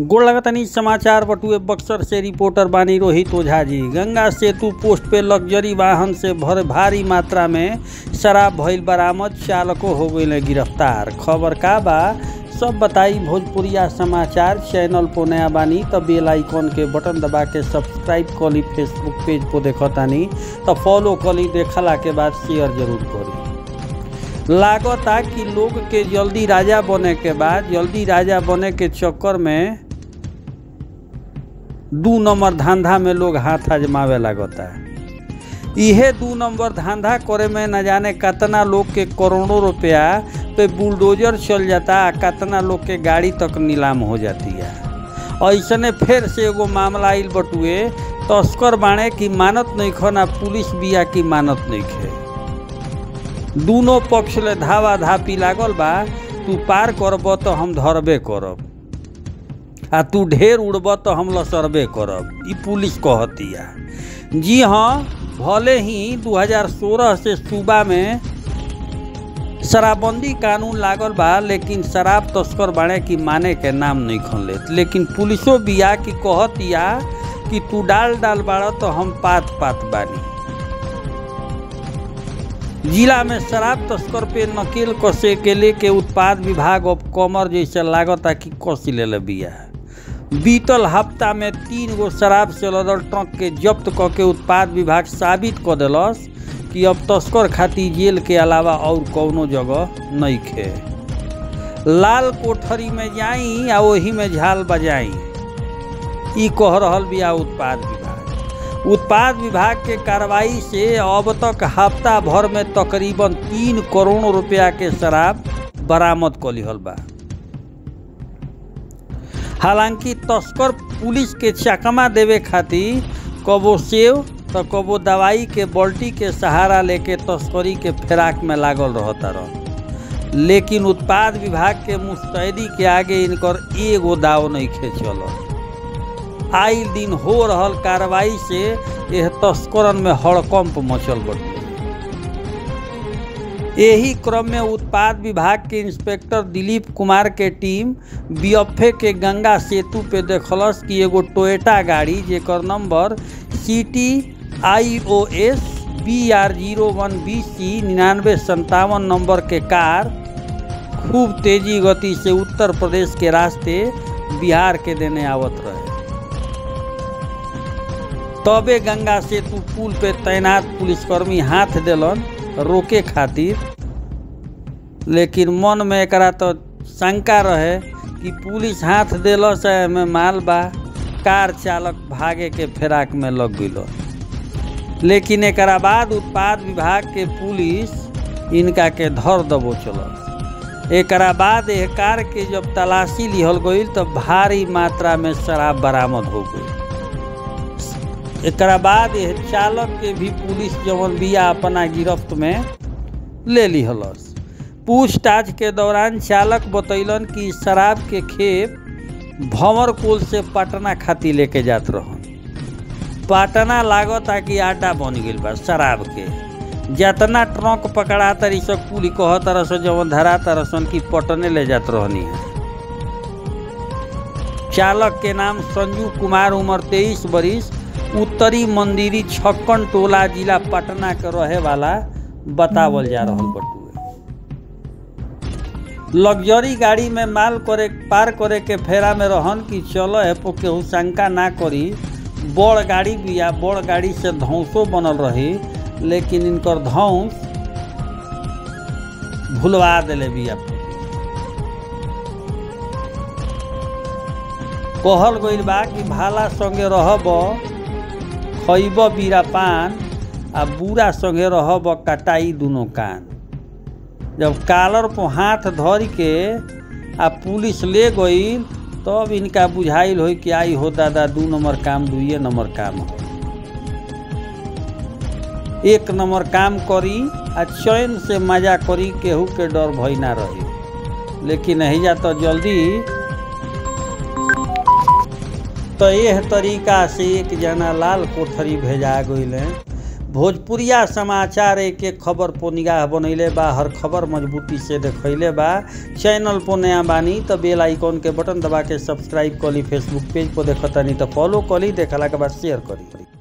गोड़ लगतनी समाचार बटुए बक्सर से रिपोर्टर बानी रोहित ओझा जी गंगा सेतु पोस्ट पे लग्जरी वाहन से भर भारी मात्रा में शराब भइल बरामद चालको हो गए गिरफ्तार खबर का बा सब बताई भोजपुरिया समाचार चैनल पर नया बानी तो बेल आइकॉन के बटन दबा के सब्सक्राइब कली फेसबुक पेज पर देखतानी तो फॉलो कली देखला के बाद शेयर जरूर करी लागता कि लोग के जल्दी राजा बने के बाद जल्दी राजा बने के चक्कर में दू नंबर धंधा में लोग हाथ आजमावे लागता इहे दू नंबर धंधा करे में न जाने कितना लोग के करोड़ों रुपया पे बुलडोजर चल जाता आ कितना लोग के गाड़ी तक नीलाम हो जाती है ऐसने फिर से एगो मामला आइल बटुए तस्कर बाणे की मानत नहीं खो ना पुलिस बिया की मानत नहीं खे दोनों पक्ष ले धावा धापी लागल बा तू पार करब तो हम धरबे करब आ तू ढेर उड़ब तो हम लसरबे करब ई पुलिस कहतिया जी हाँ भले ही 2016 से सूबा में शराबबंदी कानून लागल बा लेकिन शराब तस्कर बाणे की माने के नाम नहीं खन लेत लेकिन पुलिसो बिया की कहतिया कि तू डाल डाल बाड़ तो हम पात पात बानी जिला में शराब तस्कर पे नकेल कसे के लेके उत्पाद विभाग अब कमर जैसे लागता कि कस ले बिया बीतल हफ्ता में तीन गो शराब से लदल ट्रक के जब्त क के उत्पाद विभाग साबित क दिलस कि अब तस्कर खातिर जेल के अलावा और कौनो जगह नहीं खे लाल कोठरी में जाई आ वही में झाल बजाई ई कह रहल बिया उत्पाद विभाग उत्पाद विभाग के कार्रवाई से अब तक हफ्ता भर में तकरीबन तीन करोड़ रुपया के शराब बरामद कर लिहल बा हालांकि तस्कर पुलिस के चकमा देवे खातिर कबो सेव तो कबो दवाई के बल्टी के सहारा लेके तस्करी के फेराक में लागल रहता रह लेकिन उत्पाद विभाग के मुस्तैदी के आगे इनकर एगो दाव नहीं खेचल आइल दिन हो रहल कार्रवाई से यह तस्करन में हड़कंप मचल बटे यही क्रम में उत्पाद विभाग के इंस्पेक्टर दिलीप कुमार के टीम बीएफए के गंगा सेतु पे देखलस कि एगो टोयोटा गाड़ी जेकर number C T I O S B R zero one B C निन्यानवे संतावन नंबर के कार खूब तेजी गति से उत्तर प्रदेश के रास्ते बिहार के देने आवत रहे तबे गंगा सेतु पुल पे तैनात पुलिसकर्मी हाथ दिलन रोके खातिर लेकिन मन में एकरा तो शंका रहे कि पुलिस हाथ दिलस में माल बा कार चालक भागे के फेराक में लग गई लेकिन एकरा बाद उत्पाद विभाग के पुलिस इनका के धर दबो चलस एकरा बाद यह कार के जब तलाशी लिहल गई तो भारी मात्रा में शराब बरामद हो गई एकरा बाद यह चालक के भी पुलिस जवन बिया अपना गिरफ्त में ले लिहलस पूछताछ के दौरान चालक बतैलन कि शराब के खेप भंवर कोल से पटना खाती लेके जात रहन पटना लागता कि आटा बन गई बा शराब के जितना ट्रक पकड़ा तरी सब कुली कह तरह से जवन धरा तरह सन की पटने ले जात रहनी है चालक के नाम संजू कुमार उम्र तेईस बरिस उत्तरी मंदिरी छक्कन टोला जिला पटना के रहे वाला बतावल जा रहा बटुए लग्जरी गाड़ी में माल करे पार करे के फेरा में रहन कि चलो है पो केहू शंका ना करी बड़ गाड़ी बिया बड़ गाड़ी से धौसो बनल रही लेकिन इनकर धौस भुलवा दिले बिया कहल गइल बा कि भाला संगे रहब खैब बीरा पान आ बूढ़ा संगे रहब कटाई दुनो कान जब कालर पर हाथ धर के आ पुलिस ले गई तब इनका बुझाइल हो कि आई हो दादा दू नंबर काम दुइये नंबर काम हो एक नंबर काम करी आ चैन से मजा करी केहू के डर भय ना रही लेकिन जा तो जल्दी तो यह तरीका से एक जना लाल कोठरी भेजा गई भोजपुरिया समाचार एक एक खबर पर निगाह बनैले बा हर खबर मजबूती से देखैले बा चैनल पर नया बानी तो बेल आइकॉन के बटन दबा के सब्सक्राइब करी फेसबुक पेज पर देखतानी तो फॉलो करी देखला के बाद शेयर करी